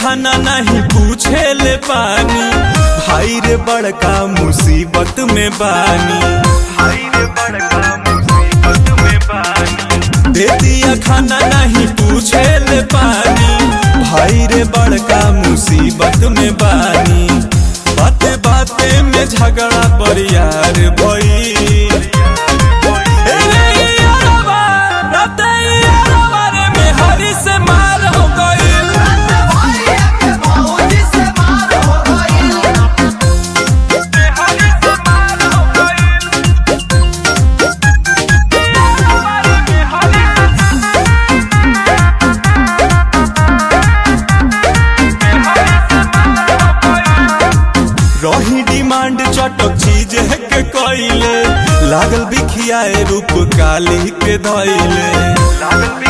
खाना नहीं पूछे ले पानी भाई रे बड़का मुसीबत में बानी भाई रे बड़का मुसीबत में बानी दे दिया खाना नहीं पूछे ले पानी भाई रे बड़का मुसीबत में बानी बाते बाते में झगड़ा पर यार भई ए रे यारवा, राते यारवा रे में हरी से मार हो गइल रही डिमांड चटक चीज है के कइले लागल बिखियाए रूप काली के धइले लागल